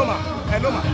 mà ẹ ló mà.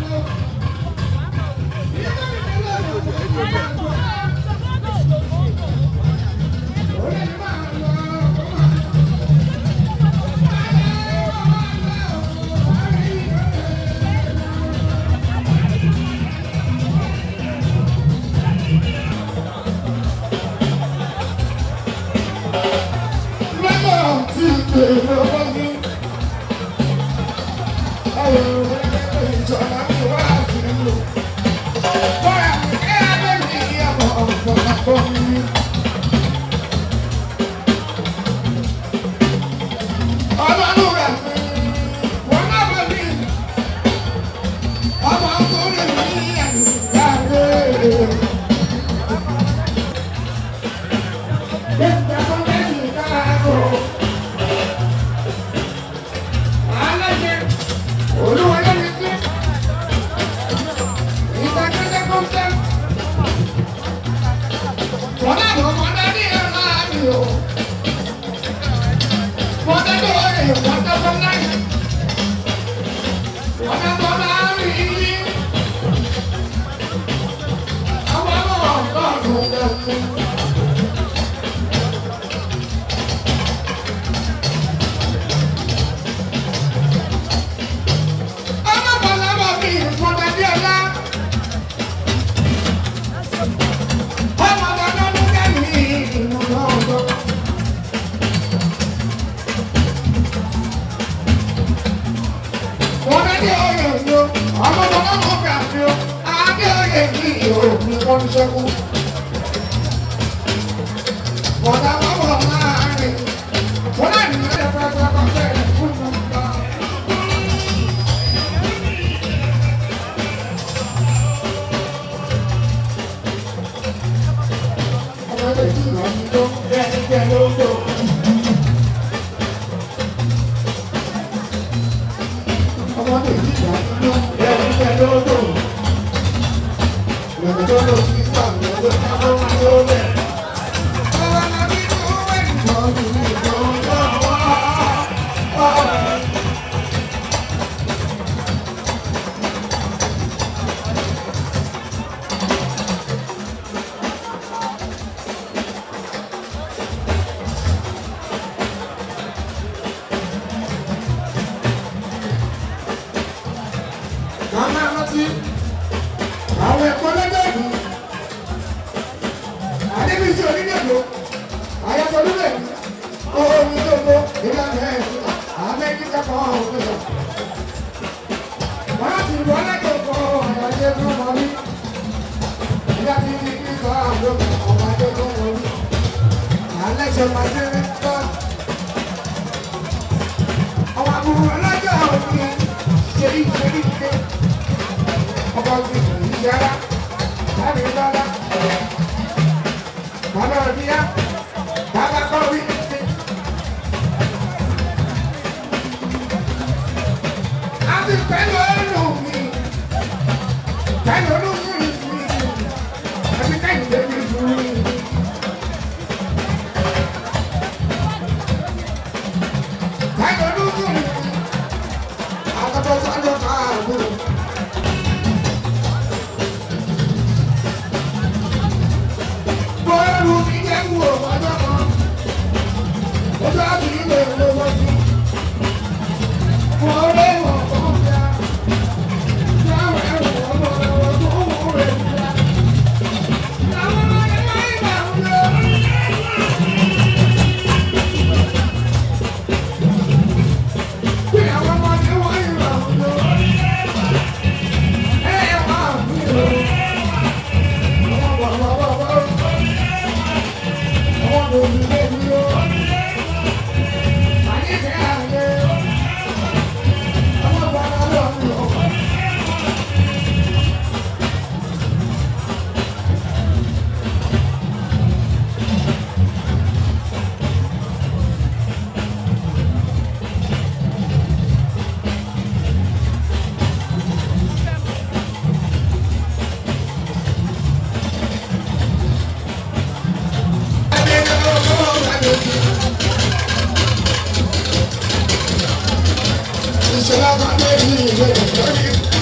ìṣẹ̀lẹ̀ àgbàdo yìí ìwé ìjọ́rí.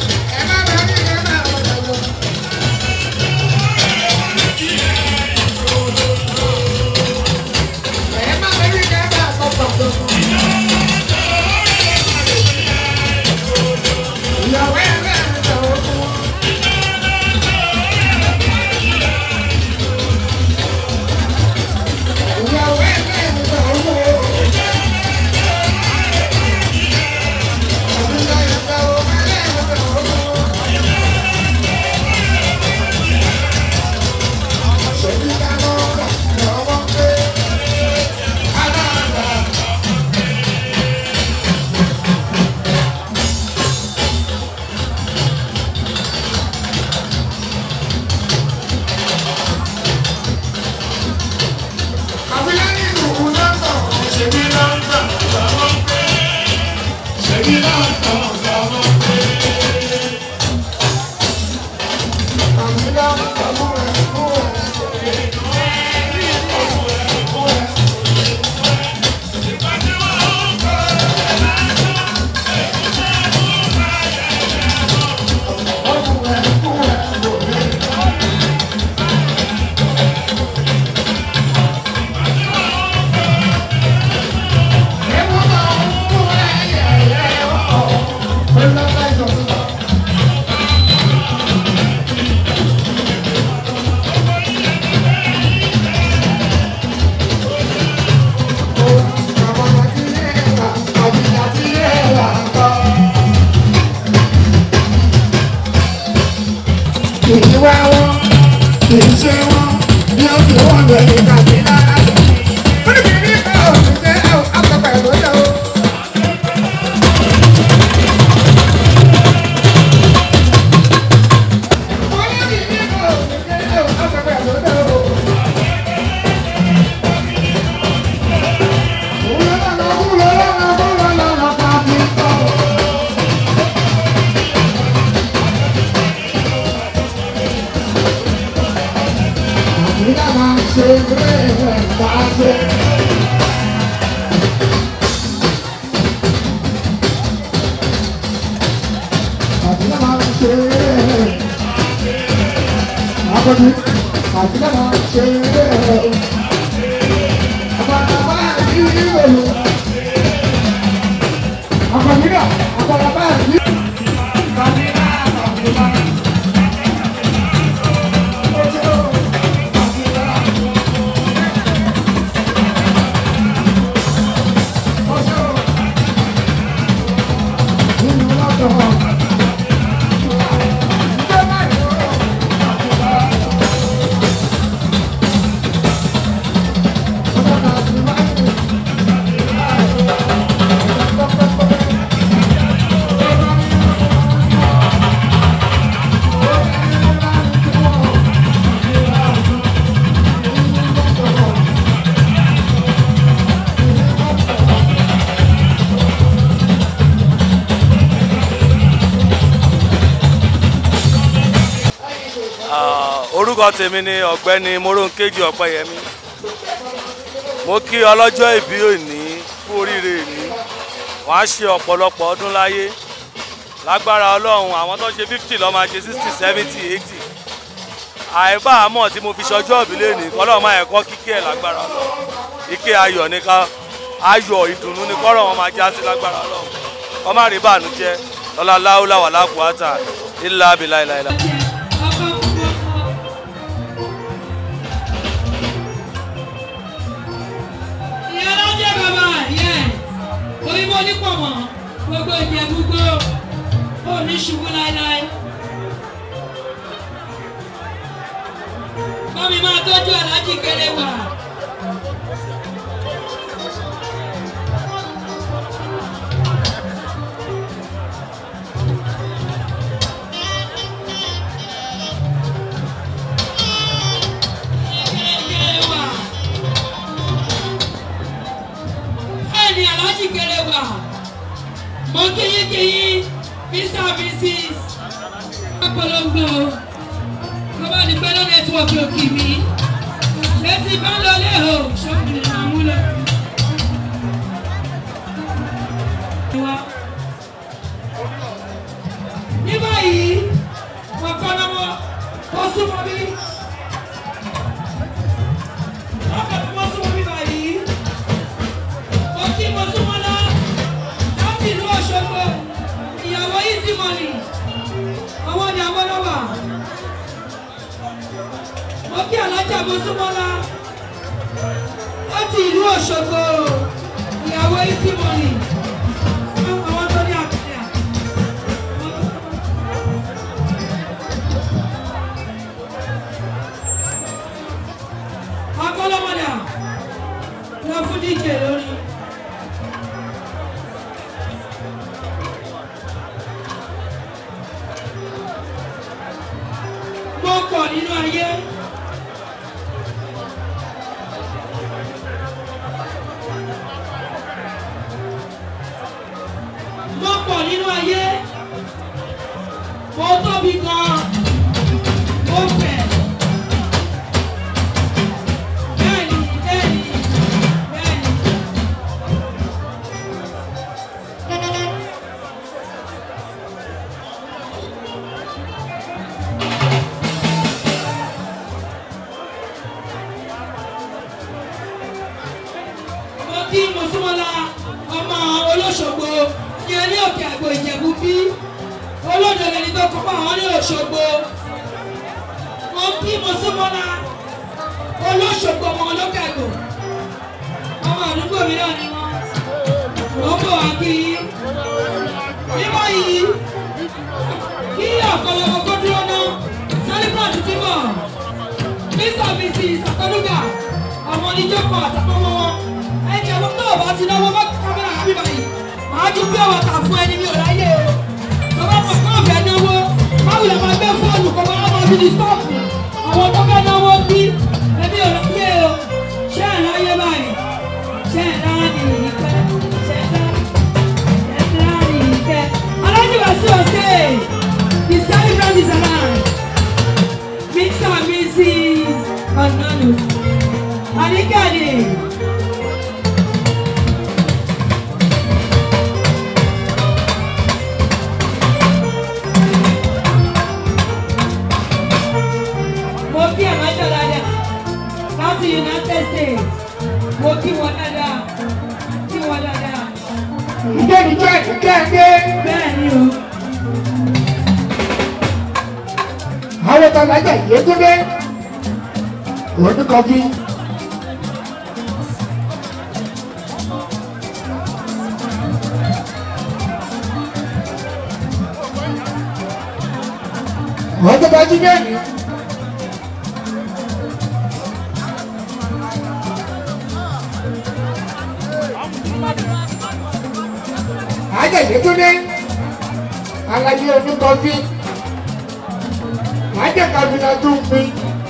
orúkọ tèmi ni ọ̀gbẹ́ni moronkeji ọ̀pẹ́yẹmí mo kí ọlọ́jọ́ ìbí òní kú oríire ìní wọ́n á ṣe ọ̀pọ̀lọpọ̀ ọdún láyé lágbára ọlọ́run àwọn tó ṣe fifty lọ́ọ́ máa ṣe sixty seventy eighty àìbá àmọ́ tí mo fi ṣọjọ́ ìbí lẹ́nìí kọ́lọ́ máa ẹ̀kọ́ kíkí ẹ̀ lágbára ọlọ́run ike ayọ̀ ní ká ayọ̀ ìdùnnú ní kọ́rọ̀ wọn máa já sí lágbára ọlọ́run kọ́ má rí bànújẹ́ lọ́la láwùlà wà lákùúwátà ilà abilà ilà ilà. òyìnbó onípọ̀mọ̀ gbogbo ìjẹ̀búgbó òní ṣubú láéláé. Bọ́mi máa tọ́jú aláàjì kéré wà. Bẹ́ẹ̀ni aláàjì kéré wà. Mo kíyínkíyín Mr. Mrs. Apolongo tó bá ní pẹ́ lọ nẹ́tíwọ̀kì òkì mi létí bá lọ lé o ṣọ́kùnrin máa mú lọ. ní báyìí wọ́n kọ́ lọ́wọ́ ó súnmọ́ bí. wọ́n súnmọ́ bí báyìí. mo kí mo súnmọ́ lọ láti ìlú Òṣogbo ìyàwó easy money ọwọ́ ni àwọn lọ́wọ́ mo kí alájà mọ́súmọ́lá láti ìlú Òṣogbo ìyàwó easy money àwọn tó ní àkàrà. akọ́lọ́mọdà lọ fún díje lórí. mo pọ̀ nínú ayé. mo pọ̀ nínú ayé. mo tóbi gan-an. mo fẹ̀. bẹ́ẹ̀ni bẹ́ẹ̀ni bẹ́ẹ̀ni. mo kí mọ̀súnmọ́lá ọmọ olóṣogbo ní ẹni òkè àgbo ìjẹ̀bú bí olódò lẹni tó kọ́ fún àwọn ní òṣogbo mo kí mọ̀súnmọ́lá olóṣogbo ọmọ olókè àgbo ọmọ àdúgbò mi náà ni wọ́n mo ń bọ̀ wá kí yín ní báyìí kí ọ̀pọ̀lọpọ̀ kó dúró ná sálípà tuntun bọ̀ mr mrs akọlùgà oníjókòó àtàwọn ọmọ wọn ẹ jẹ́ wọn tó o bá ti náwó bá kámẹ́rà àbí báyìí màá ju pé ọ̀wà tà fún ẹni mi ò ráyè o tó bá mọ̀ pé ọ̀fẹ́ náwó báwo lè máa gbé fóònù kó máa máa fi di stọ́ọ̀pù àwọn tó fẹ́ náwó bí ẹbí ò ráyè o ṣé ẹ̀ ráyè báyìí ṣé ẹ̀ ráyè ìkẹ́ ṣé ẹ̀ ráyè ìkẹ́ alájú wá sí ọ̀sẹ̀ the celebrant is around mr and mrs ọ̀nàlù àníkàdé. mo kí ẹ̀mọ́jọ́ dáadáa láti united states mo kí wọn dáadáa kí wọn dáadáa ìjẹ́nijẹ́ ìkẹ́ẹ̀dé bẹ́ẹ̀ ni o àwọn tọ́lájà ìyẹ́túndé oníkọ́bí. wọ́n tó bá jí bẹ́ẹ̀ ni. ajá ìyẹ́túndé alájí oníkọ́bí ajá kabila tó ń pín.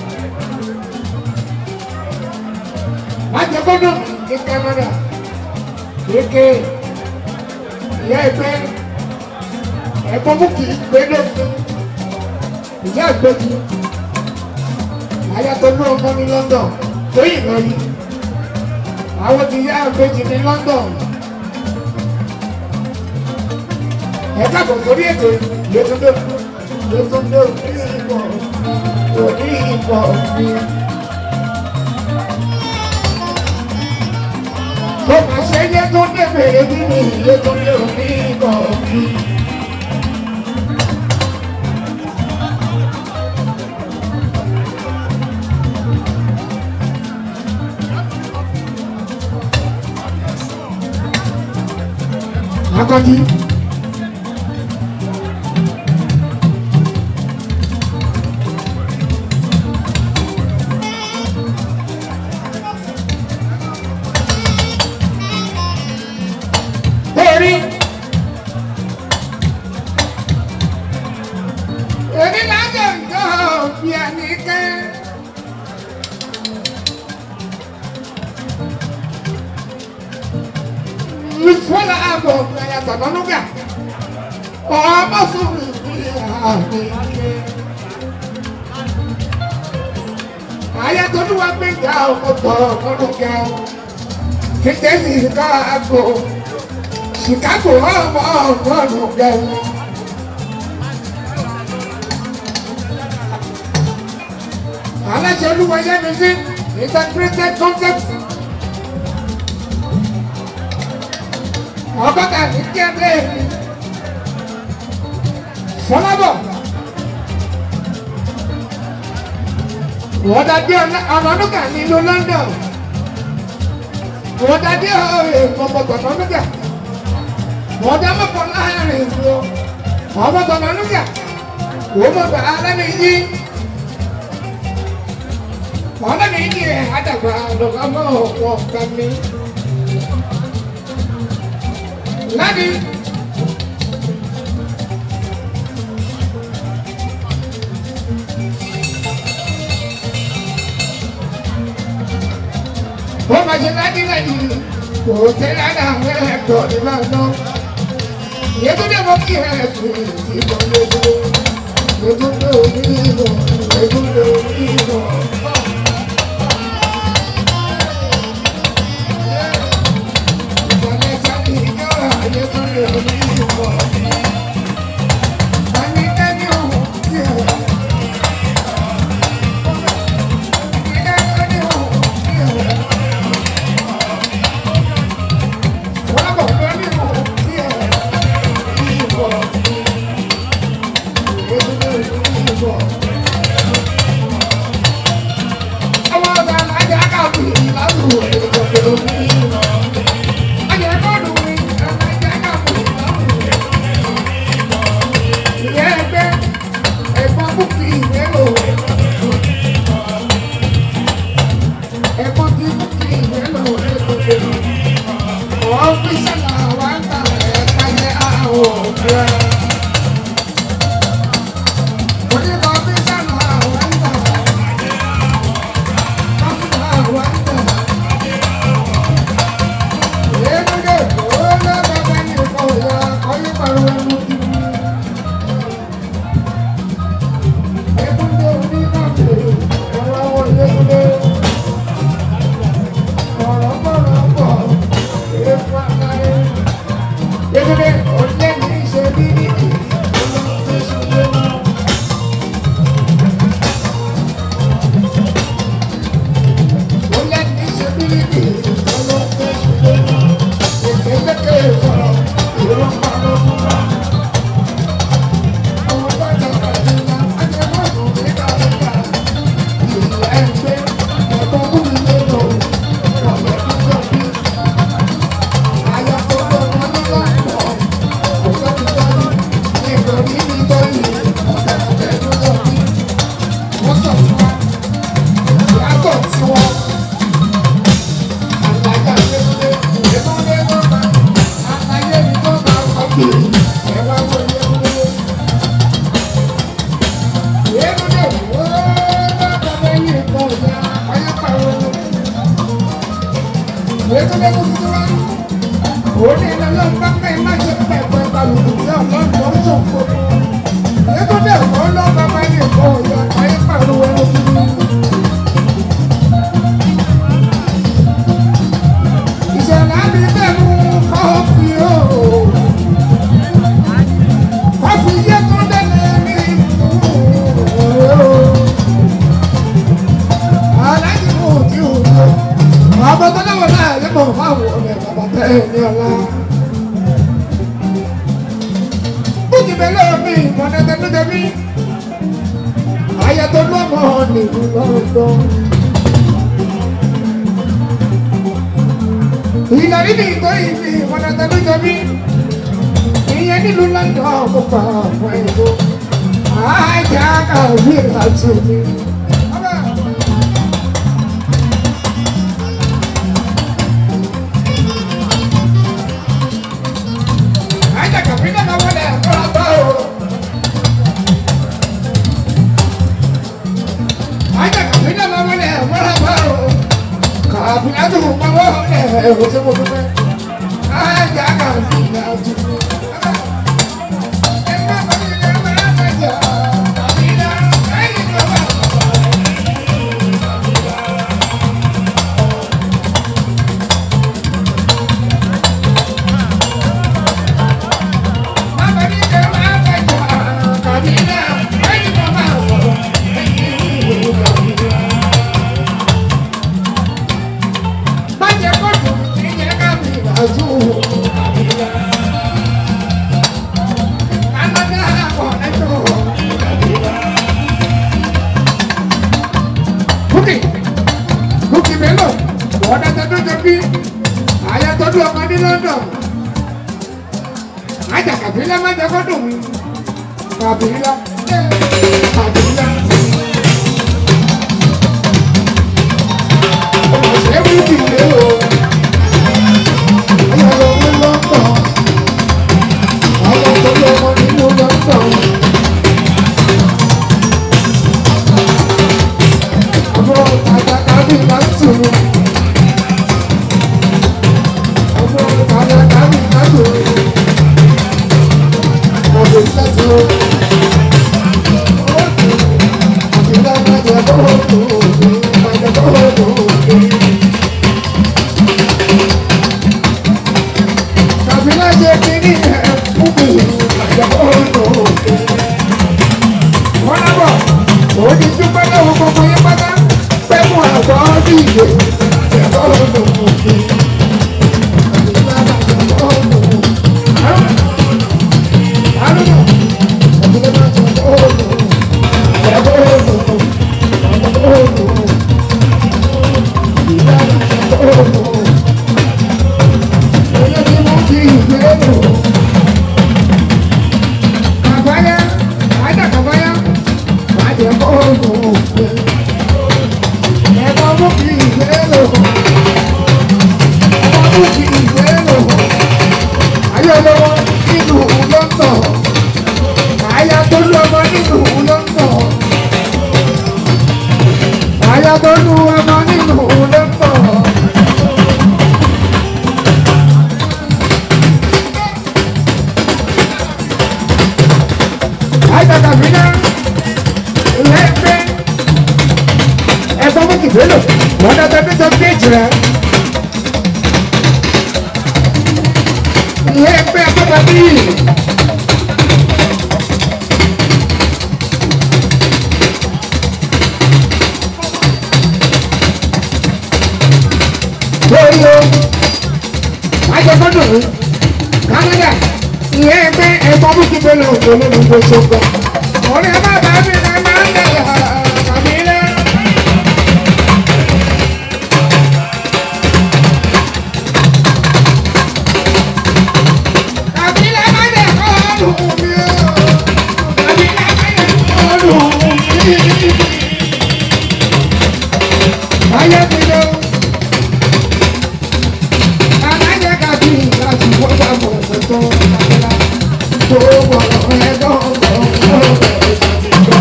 ajá gbọ́dọ̀ ní Canada kéèké ìyá ẹgbẹ́ ẹ̀gbọ́n mú kì í gbé lófin ìyá àgbẹ̀jì ayatollah ní ọmọ ní London tóyìn lọ yìí àwọn ti yá àgbẹ̀jì ní London ẹ káàbọ̀ sórí ètò Yétúndé Yétúndé òní ìbọ̀ òní ìbọ̀ mi. Mo máa ṣe Yétúndé bèrè bí mi Yétúndé òní ìbọ̀ mi. Akọ́jí. Orí. Èmi lájọ̀ ǹjọ́ bí ẹni kẹ́. Ìfọ́lá àbọ̀ ẹ̀yà tàbánúgà. Ọmọ fún mi ní àmì kẹ́. Ayatolúwa gbẹ̀ngà ọkọ̀ ọ̀kọ́dún kẹ́. Kìtẹ́sì ká àgbo. Chicago ọmọ ọgọ́rùn gẹ̀wọ̀n. Aláṣẹ olúwọ̀yẹ́ mi sí integrated concept. Ọgọ́ta ní kí ẹ bẹ́ẹ̀ ni. Fọlábọ̀. Wọ́n dàbí ọ̀nàdúgà nílùú London. Wọ́n dàbí ọ̀pọ̀pọ̀ ọ̀nàdúgà ọ̀dà mọ̀kọ́ láàrin ìlú ọmọ tọ̀nà nígbà wọ́n mọ̀ bá alẹ́ yí ọ̀dà mi yí ẹ̀ àdàgbà lọ́kàmọ́ ọ̀pọ̀ kàmi. Ládi wọ́n máa ṣe ládi ládi kò tẹ́lẹ̀ àwọn ẹ̀kọ́ ní máa ná. Yétúndé mo kí ẹ sùn ìbọn lójú. Yétúndé onímọ̀, Yétúndé onímọ̀. Ìsàlẹ̀ sábì yọ̀rọ̀ Yétúndé onímọ̀. Tani tẹ́ni ọ̀hún kí ẹ. Tani ọ̀hún kí ẹ. Wọ́n bọ̀ lórí ọ̀hún kí ẹ. Ìbọ̀ mi. Yétúndé onímọ̀. Ọmọ ọ̀gá alájà kàwé lásìkò Yétúndé onímọ̀. Ayẹ̀kọ́ lù mí, alájà kàwé lásìkò. Yétúndé ọ̀lẹ́ ní í ṣe bí ní kì í ọlọ́pẹ́ ṣọlẹ́ wọn. Ọ̀lẹ́ ní í ṣe bí ní kì í ọlọ́pẹ́ ṣọlẹ́ wọn. Èkélékè sọ̀rọ̀ ìrọ̀pá ló fún wa. Àwọn bàjẹ́ bàjẹ́ la ajẹ́mọ́nù nígbà nígbà. Ìlú ẹgbẹ́ ẹ̀gbọ́n kúrò lẹ́nu ọ̀gbẹ́ tó jọ bí. Àyà tó lọ wọn ní láìpọ̀. Kò sọ́ni sọ́ni nítorí nítorí ọ̀gbẹ́ tó jọ bí. Wọ́n sọ fún wa. Ìyàtọ̀ tí wọ́n. Àlàyé àgbẹ̀sílẹ̀ ìdẹ́kùnlé tó máa. Àlàyé mi tó máa kọ́ pé ẹ̀wá wọlé wọlé. Ìṣẹ̀lẹ̀ àbí bẹ́ẹ̀ mú kọ́ọ̀fì ooo. Kọ́ọ̀fì yẹ tó délé mi. Aláàjì mú òtí òjò. Bàbá tó dáwọ̀ náà yẹ mọ̀ fáwọn ọ̀rẹ́ bàbá tẹ́ ẹ ní ọ̀la. Bùkì bẹ́lẹ̀ mi ìmọ̀lẹ́tẹ̀ ló dẹ̀mí. Ayé tó lọ́mọ nìlú lọ́dọ̀. Ìlàrí mi ìtọ́ ìfi ìmọ̀lẹ́tẹ̀ ló dẹ̀mí. Ìyẹn nílùú lọ́dọ̀ kó pa àwọn èèyàn. Ajá kàwé àti omi. Ajá kàwé náà wọlé ẹ̀kọ́ àbá o. Ajá kàwé náà wọlé ẹ̀kọ́ àbá o. Kàwé náà tó mọ wọlé ẹ̀kọ́ tó mọ fẹ́. Ajá kàwé náà tó mọ. Bukki, Bukki Bello, ọ̀dà tẹ̀dọ̀ jẹ̀bi, àyà tọ́jú ọmọ ní London. Ajá kàfílẹ̀ má jẹ́ kọ́dùn mi. Kàfílẹ̀, kàfílẹ̀. Ọ̀sẹ̀ Bukki Bello, ayọ̀ lọ ní London. Àwọn tọ́jú ọmọ nínú London. Ọmọ àjàkadì máa ń tùrù. Ọmọ àjàkadì máa ń tùrù. Ọ̀dọ̀ ìṣẹ́ tó. Àbílẹ̀ máa jẹ bọ́ọ̀ tó òde, máa jẹ bọ́ọ̀ tó òde. Àbílẹ̀ ṣe kíní ẹ̀ fún mi, máa jẹ bọ́ọ̀ tó òde. Wọ́n lábọ̀, òun ti dúpẹ́ lọ́wọ́ gbogbo yín pátá pẹ̀lú àgbọ̀ dìde ẹ̀kọ́ olùkùnkùn. Kàfáyá, àjà kàfáyá, bàjẹ́ kọ́ olùkùnkùn. Ẹ̀kọ́ mú kí ìgbé lò. Ẹ̀kọ́ mú kí ìgbé lò. Ayé lọ́wọ́ nínú lọ́tọ̀. Àyà tó lọ́mọ nínú lọ́tọ̀. Àyà tó lu ọmọ nínú lọ́tọ̀. Àyà tàbí náà, lẹ́gbẹ́ ẹ̀gbọ́n mú kìbélò wọ́n dájọ́ bí tó géèjì rẹ̀. Ìyẹn ẹgbẹ́ agbọ́dọ̀ tàbí. lórí o ajọgbọdọ Canada ìyẹn ẹgbẹ́ ẹ̀gbọ́n bùkún bẹlẹ òjò lónìí gbèsògbò ọ̀rẹ́ bàbá mi náà máa ń dẹ̀yà tàbí lẹ. tàbí lẹ má dẹ̀ kọ́ ọdún mi o tàbí lẹ má dẹ̀ kọ́ ọdún mi. ayé ti lọ. Alájẹ kàbí láti wọ́n bá bọ̀ ọ̀tọ̀ àgbẹ̀lá. Gbogbo ọ̀rọ̀ ẹ̀ dọ́gbọ̀n ọ̀rọ̀ ẹ̀ ṣàtìgbọ́.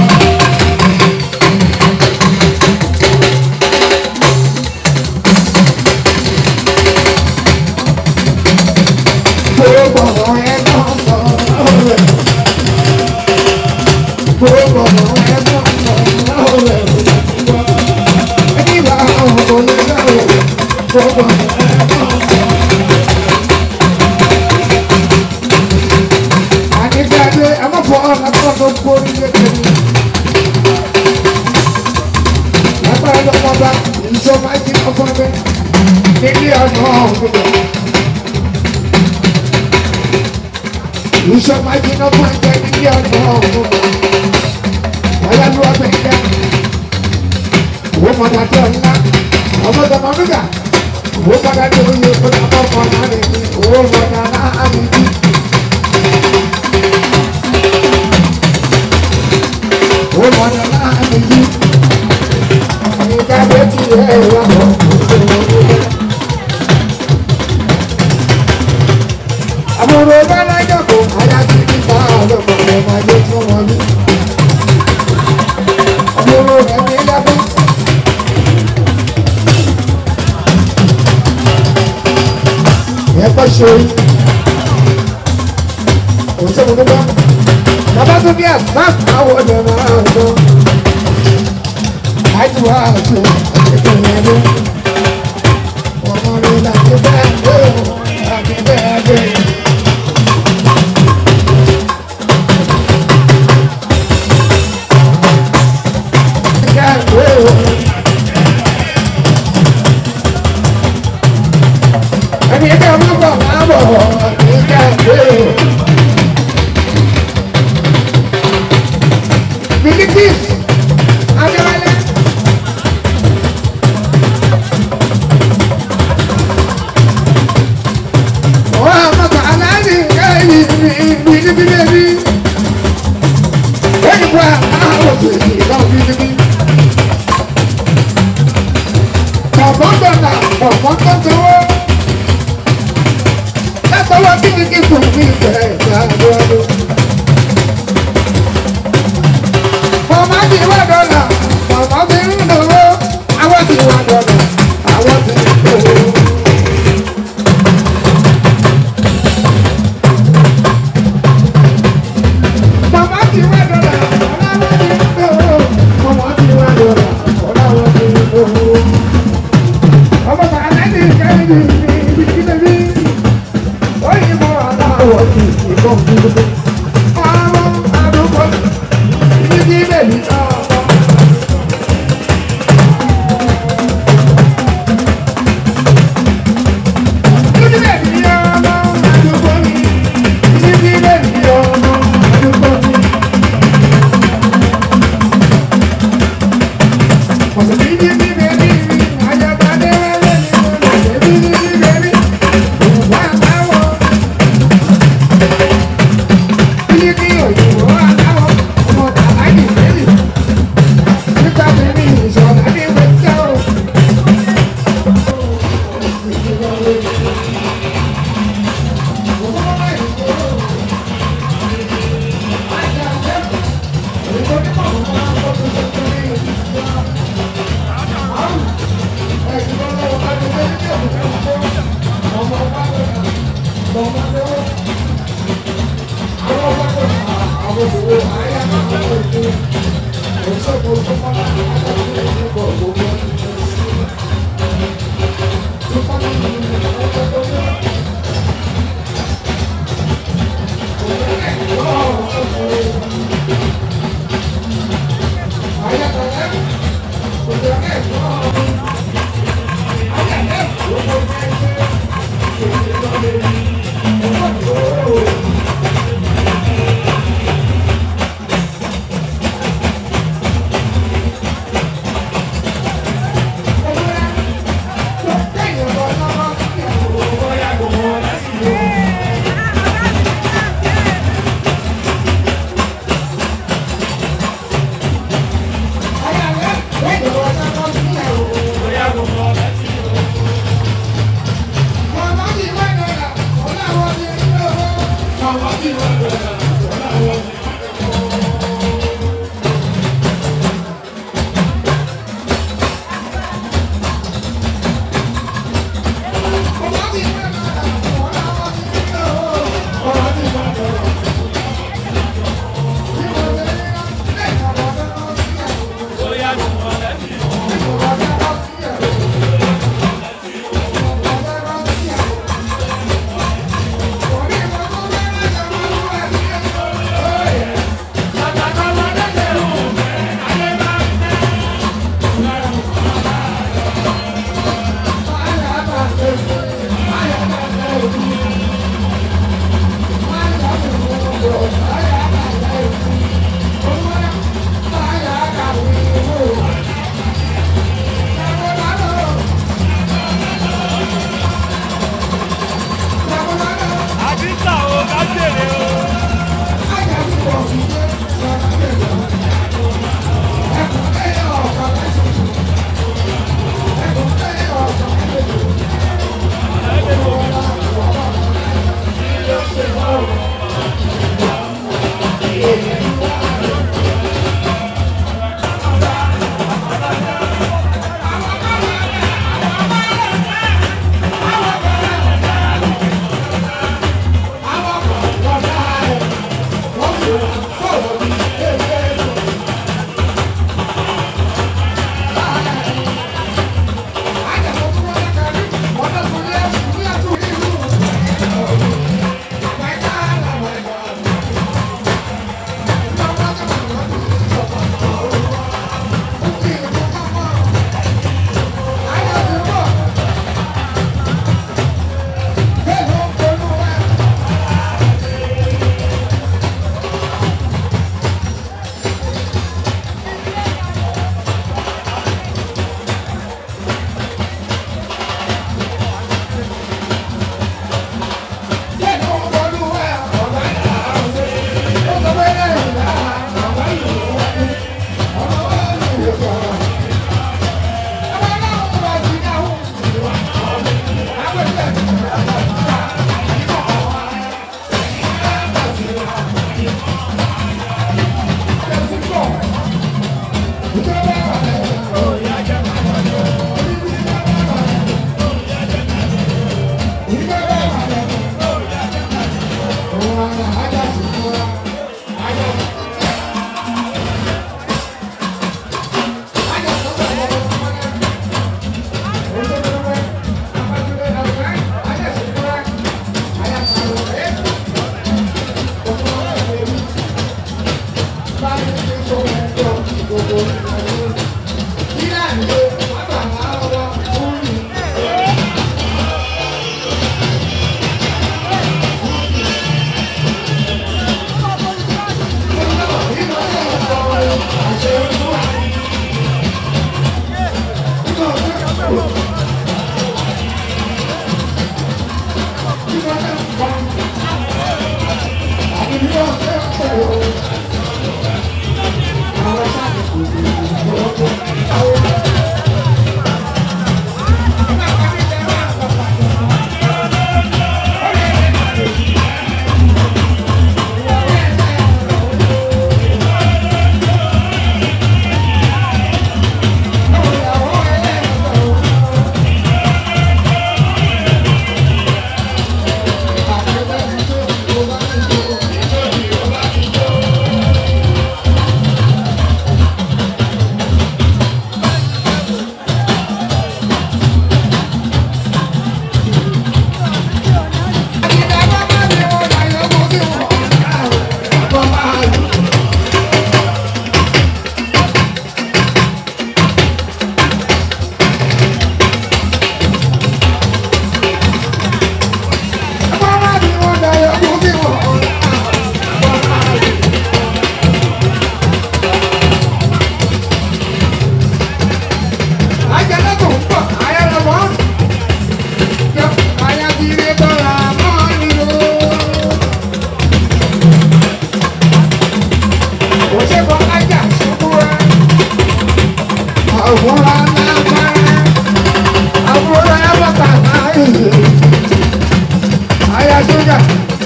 Gbogbo ọ̀rọ̀ ẹ̀ dọ́gbọ̀n ọ̀rọ̀ ẹ̀. Gbogbo ọ̀rọ̀ ẹ̀ dọ́gbọ̀n ọ̀rọ̀ ẹ̀ ṣàtìgbọ́. Ẹni bá ọ̀rọ̀ onígbàwọ̀ gbogbo ọ̀rọ̀ ẹ̀ dọ́gbọ̀n. Àdìgbàdé ẹ má fọ ọ̀nà tó tó kórí lédè mi. Lágbára lọ́wọ́ bá ìjọba jí ọkọ mi nílé ọ̀nà ọ̀gbìn. Ìjọba jí ọkọ mi nílé ọ̀nà ọ̀gbìn. Ọ̀yá ló wà bẹ̀ dá. Owó mọ̀tà tó ńlá. Ọmọ tọmọ nígbà. Owó mọ̀tà tó yẹ kó lọ́mọ ọmọ náà lè ní. Owó mọ̀tà náà lè ní. ó mọ̀nà láàrin yìí nígbà tó ti rẹ̀ wá bọ̀ àbúrò bá lájọ kó ajá ti ní bá ọlọ́pàá rẹ̀ máa yé fún wọn ní. àbúrò rẹ̀ ní lábẹ́. ẹ̀kọ́ ṣe òṣèlú nígbà bàbá tó bí àgbà àwọn ọ̀dọ́ máa ń lọ. àjùwà àti ìpínlẹ̀ ló. ọmọ rẹ̀ láti bẹ́ẹ̀ lé o láti bẹ́ẹ̀ lé. Ìjà ìwé o. ẹni ẹgbẹ́ ọmọ bọ̀ máa bọ̀ ìjà ìwé o. Philippines, Adéwálé. Wọ́n á mọ̀tò aláàbí kẹ́yìn bìlìbìlì. Wọ́n wá àwọn òṣèlú náà bìlìbìlì. Bọ̀bọ̀n dọ̀là bọ̀bọ̀n tó tọwọ́. Látọwọ́ kíkíkí fún mi bẹ̀rẹ̀ ìgbàlódé. Màmá ti wá dọ́là, màmá ti ń lówó, àwọn ti wá dọ́là, àwọn ti ń lówó. Màmá ti wá dọ́là, ọ̀làwọ̀ ti ń lówó. Màmá ti wá dọ́là, ọ̀làwọ̀ ti ń lówó. Ọmọ bàálẹ̀ ní kẹ́hìn ní ibi tí lè rí. Oyinbo aláwọ̀ ti ìbọn dúró. Àwọn àdúgbò ibi tí lè rí náà.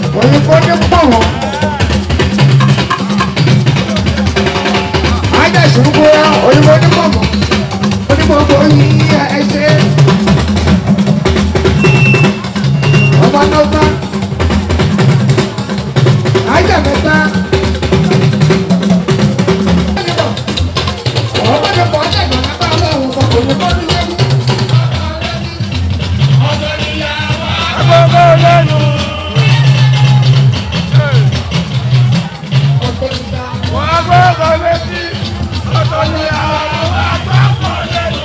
òyìnbó ní pọ̀ wọ́n. ajásùnkú òyìnbó ní pọ̀ wọ́n. onígbòǹgbò yìí ẹ ṣe. ọmọ náà bá ajá mẹ́ta. ọmọdé pọ̀ ọ́n tẹ̀gbọ́n náà bá wọ́n òun kọ̀ òyìnbó ní lẹ́nu. agbọ́gbọ́ lẹ́nu. wọ́n agbọ́gbọ́ létí. ọ̀tọ̀ ni àwọn agbọ́gbọ́ lẹ́nu.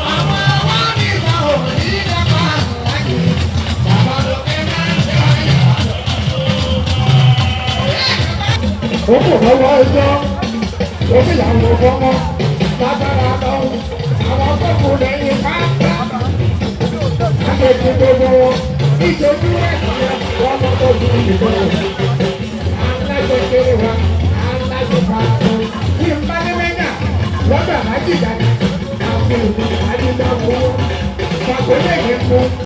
ó kò lọ́wọ́ ẹjọ́ ó sì yàwó fọ́mọ́ lágbára lọ́wọ́ àwọn akẹ́kọ̀ọ́ lẹ́yìn pátá akéèké gbogbo wọn ìṣojú ẹ̀sìn wọn mọ́ tó fi ìdìbò aláṣẹ kéré wa aláṣẹ pàtó tí n bá ní mẹ́gà lọ́dọ̀ àmájì dàgbà àwọn èèyàn àdìgbà fún wọn pàkó lè ní fún.